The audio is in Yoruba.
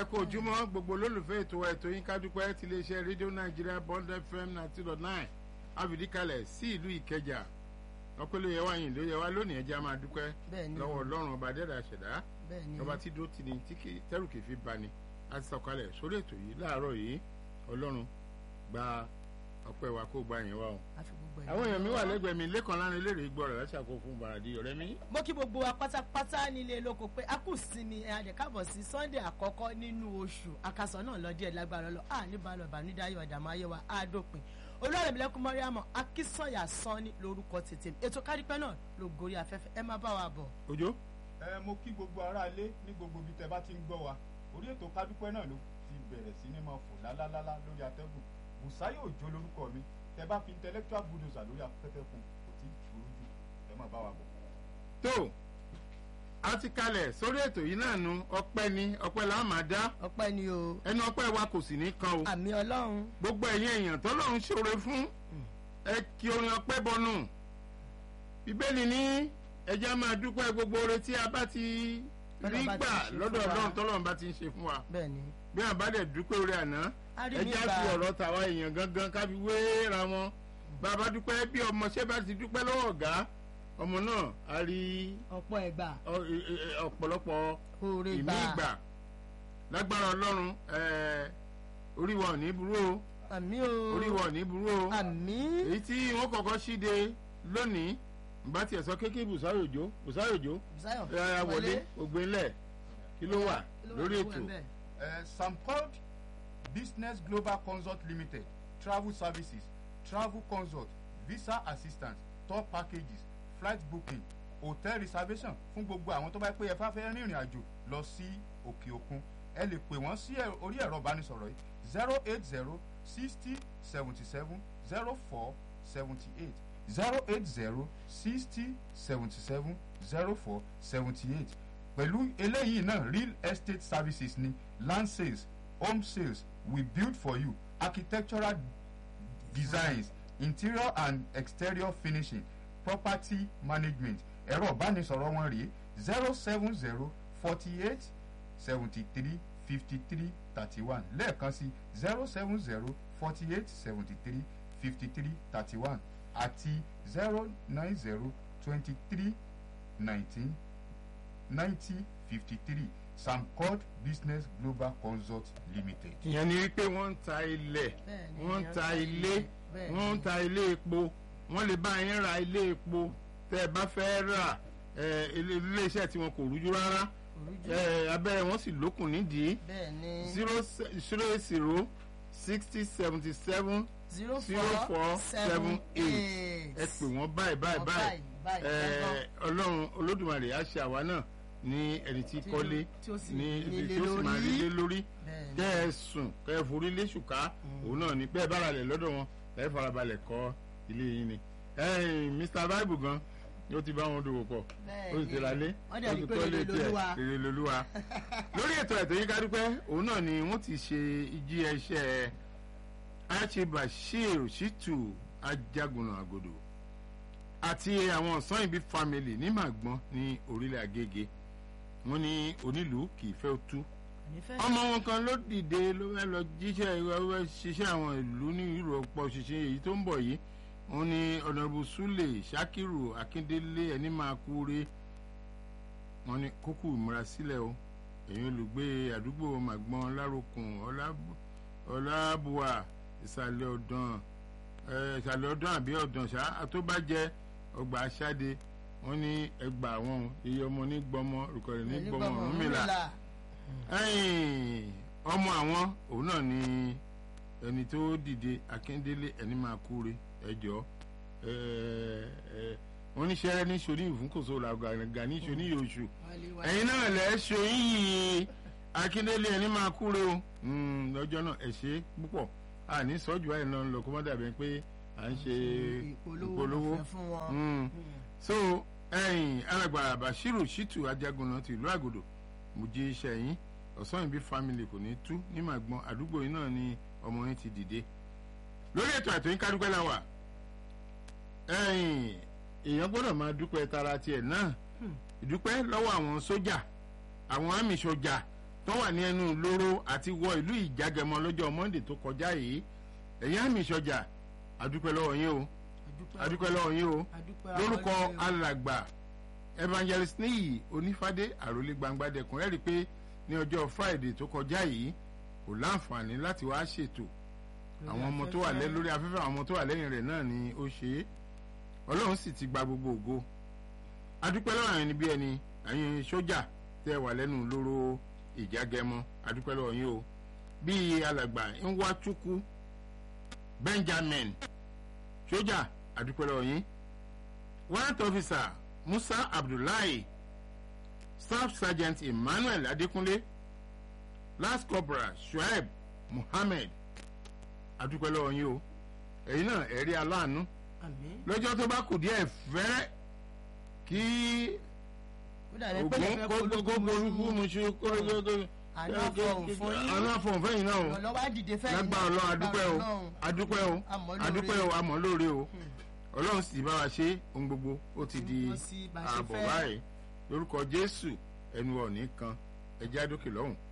ẹ kú ojúmọ́ gbogbo olólùfẹ́ ètò wa ètò yín kádúpẹ́ ti iléeṣẹ́ rédíò nàìjíríà bond fm ninety dot nine àfìdíkalẹ̀ sí ìlú ìkẹjà ọpẹlẹ yẹ wá yìn ló yẹ wá lónìí ẹjẹ a máa dúpẹ́ Bẹ́ẹ̀ni. lọ́wọ́ ọlọ́run ọba dẹ́dà ṣẹ̀dá bẹ́ẹ̀ni ọba tí dúró tì ní tí kì- tẹ́rù kì í fi bani a ti sọ̀kalẹ̀ sórí ètò yìí láàárọ̀ yìí ọlọ́run gba ọpẹ́ wa kó gba yẹn wá o. àfi gbogbo ẹ̀ àwọn èèyàn mi wà lẹ́gbẹ̀ẹ́ mi lẹ́kàn lánàá eléré gbọ́ rẹ̀ láti àkókò fún bàràdì ọ̀rẹ́ mi. mo kí gbogbo wa pátápátá nílé lóko pé a kù sinmi ẹ adẹ káàbọ̀ sí sunday àkọ́kọ́ nínú oṣù àkàsọ̀ náà lọ díẹ̀ lágbára lọ a ní balọ̀ ìbànújáyọ̀ ọ̀dààmú ayé wa á dópin olùwàrẹ̀mílẹ́kùn mọ́ríàmọ́ akínsọ̀yà sanni lórúkọ tètè ètò kádìpẹ́ náà ló gorí afẹ́fẹ́ ẹ má bá wa bọ̀. ojo ẹ mo kí gbogbo aráalé ní gbogbo ibi tẹ bá ti ń gbọ́ wa orí ètò kádúpẹ́ náà ló ti bẹ̀rẹ̀ sí ní máa fò lálálálá lórí atẹ́gùn bùsáyò òjò lórúkọ mi tẹ bá fi intellectual bulldozer lórí afẹ́fẹ́ fún kò tí ì ṣòro jù ẹ máa bá wa bọ̀. tó a ti kalẹ̀ sórí ètò yìí náà nu ọpẹ́ ni ọpẹ́ là á máa dá ọpẹ́ ni o ẹnu ọpẹ́ wa kò sì ní kan o àmì ọlọ́run gbogbo ẹ̀yin èèyàn tọ́lọ́run ṣoore fún ẹ kí orin ọpẹ́ bọnú bíbélì ní ẹjẹ́ máa dúpẹ́ gbogbo oore tí a bá ti rí Tọ́lọ́run bá ti gbà ṣe fún lọ́dọ̀ wa. ọlọ́run tọ́lọ́run bá ti ń ṣe fún wa bẹ́ẹ̀ni bí wọn bá dẹ̀ dúpẹ́ oore àná A rí ẹjẹ́ á nígbà- fi ọ̀rọ̀ tàwa èèyàn gangan ká fi wéra wọn bàbá dúpẹ́ bí ọmọọṣẹ́ bá ti dúpẹ́ lọ́wọ́ ọ̀gá ọmọ náà á rí ọ̀pọ̀ ẹ̀gbà ọ- ẹ- ẹ- ọ̀pọ̀lọpọ̀ oore ìmí gbà ìgbà lágbára ọlọ́run ẹ, orí wa ò ní burú o àmì o orí wa ò ní burú o àmì èyí tí wọ́n kọ́kọ́ ṣíde lónìí bá tiẹ̀ sọ kékeré bùsáyòjó bùsáyòjó Bùsáyọ̀ ẹ wọlé ògbénlẹ̀ kí ló wà Kí ló wà lórí lọ́wọ́ ètò ẹ̀ bẹ́ẹ̀? Uh, Samcod Business Global Consult Limited, travel services, travel consult, visa assistance, tour packages, flight booking, hotel reservation fún gbogbo àwọn tó bá pé ẹ fá fẹ́ rìnrìn àjò lọ sí òkè òkun. Ẹ lè pè wọ́n sí ẹ- orí ẹ̀rọ ìbánisọ̀rọ̀ yìí zero eight zero sixty seventy seven zero four seventy eight zero eight zero sixty seventy seven zero four seventy eight pẹ̀lú eléyìí náà real estate services ní land sales home sales we build for you architectural designs interior and exterior finishing property management ẹ̀rọ ìbánisọ̀rọ̀ wọn rèé zero seven zero forty eight seventy three fifty three thirty one lẹ́ẹ̀kan sí zero seven zero forty eight seventy three fifty three thirty one àti zero nine zero twenty three nineteen ninety fifty three samcod business global consult limited. ìyẹn ni wípé wọ́n ń ta ilẹ̀ Bẹ́ẹ̀ni, wọ́n ń èèyàn ta ta ilé ilé, bẹ́ẹ̀ni. wọ́n ń ta ilé epo wọ́n lè bá yín ra ilé epo tẹ́ ẹ bá fẹ́ rà ẹ, ilé iléeṣẹ́ tí wọn kò rújú rárá Òrújú. ẹ, abẹ́rẹ́ wọn sì lókun nídìí bẹ́ẹ̀ni zero zero eight zero sixty seventy seven zero zero four seven eight ẹ pè wọ́n báyìí báyìí Wọ́n báyìí báyìí, ẹ, báyìí, ọlọ́run olódùmarè á ṣe àwa náà ní ẹni tí Tí- kọ́lé tí ó sì ní nílé tí ó sì máa lórí. rí lé lórí Bẹ́ẹ̀ni. kẹ́ ẹ sùn kẹ́ ẹ forí lé ṣùkà òun náà ni bẹ́ẹ̀ bára lẹ̀ lọ́dọ̀ wọn ẹ farabalẹ̀ kọ́ ilé yín ni ẹ̀yin Mr Bible gan ó ti bá wọn dòwò pọ̀ ó sì ti ra lé Wọ́n dẹ̀ ó rí ti pé kọ́ rere tiẹ̀, lolúwa. rere lolúwa lórí ètò ẹ̀tọ́ yín kádúpẹ́ òun náà ni wọ́n ti ṣe ìjì ẹṣẹ́ Archibashir Shitu Ajagunna Agodo àti àwọn ọ̀sán ìbí family ní Màgbọ́n ní orílẹ̀ Agége wọ́n ní onílùú kì í fẹ́ tú ọmọ wọn kan ló dìde ló fẹ́ lọ jíṣẹ́ ìwé ṣiṣẹ́ àwọn ìlú ní ìrọ̀pọ̀ ṣiṣẹ́ èyí tó ń bọ̀ yìí wọ́n ní ọ̀nàbù Sule Sakiru Akíndélé ẹni máa kú re wọ́n ní kókù ìmúra sílẹ̀ o èyí olùgbé àdúgbò Màgbọ́n Lárokùn Ọlábù- Ọlábùwà ìsàlẹ̀ ọ̀dàn ẹ̀, ìsàlẹ̀ ọ̀dàn àbí ọ̀dàn ṣá àtọ́bàjẹ́ ọgbà aṣáde wọ́n ní ẹgbà àwọn iye ọmọ nígbọmọ rùkọ̀rẹ̀ nígbọmọ Ọ̀rúnmìlà ẹ̀yìn ọmọ àwọn òun náà ni ẹni tó dìde akíndélé ẹni máa kúre ẹjọ wọn ní sẹrẹ ní sori ìfúnkòso làgàgà ní sori yòóṣù ẹ̀yin náà lẹ sori yìí akíndélé ẹni máa kúre o Mm, lọ́jọ́ náà ẹ ṣe púpọ̀ àní sọ́jú ẹ̀ náà lọ kó má dàbí pé à ń ṣe ìpolówó ọ̀fẹ́ fún wọn. Mm. so ẹ̀yin alàgbà bashiru shitu ajagunna ti ìlú àgòdò mo jí iṣẹ́ yín ọ̀sán ìbí family kò ní tú ní màgbọ́n àdúgbò yín náà ni ọmọ yín ti dìde lórí ètò àtò yín kádúpẹ́ la wà ẹ̀yin èèyàn gbọ́dọ̀ máa dúpẹ́ tara tiẹ̀ náà ìdúpẹ́ lọ́wọ́ àwọn sójà àwọn àmì sójà tó wà ní ẹnu lóró àti wọ ìlú ìjágẹmọ lọ́jọ́ monday tó kọjá yìí ẹ̀yin àmì ìṣọjà àdúpẹ́ lọ́wọ́ yín o àdúpẹ́ lọ́wọ́ yín o lórúkọ alàgbà evangelist níyì onífádé àròlé gbangbadẹkùn ẹ rí i pé ní ọjọ́ friday tó kọjá yìí kò láǹfààní láti wá ṣètò àwọn ọmọ tó wà lẹ lórí afẹ́fẹ́ àwọn ọmọ tó wà lẹ́yìn rẹ̀ náà ni ó ṣe é ọlọ́run sì ti gba gbogbo ògo adúpẹ́ lọ́wọ́ àwọn ẹni bí ẹni ẹ̀yin sójà tẹ́ wà lẹ́nu lóró ìjágẹmọ adúpẹ́ lọ́wọ́ yín o bíi alàgbà nwachukwu benjamin sójà adúpẹ́ lọ́wọ́ yín warrant officer musa abdullahi staff sergeant emmanuel adekunle last corporal shuaib muhammed adúpẹ́ lọ́wọ́ yín o ẹ̀yin náà ẹ̀rí aláàánú lọ́jọ́ tó bá kù díẹ̀ fẹ́rẹ́ kí ogun kó gbogbo musu kó gbogbo àná fọhùn fún yín àná fọhùn fẹ́yìn náà o lọ́wọ́ àdìdé fẹ́yìn lágbára ọlọ́run adúpẹ́ o adúpẹ́ o adúpẹ́ o amọ̀ lóore o ọlọ́run sì bá wa ṣe ohun gbogbo ó ti di ààbọ̀ báyìí lórúkọ jésù ẹnu ọ̀nì kan ẹ̀jẹ̀ àdókè lọ́hùn.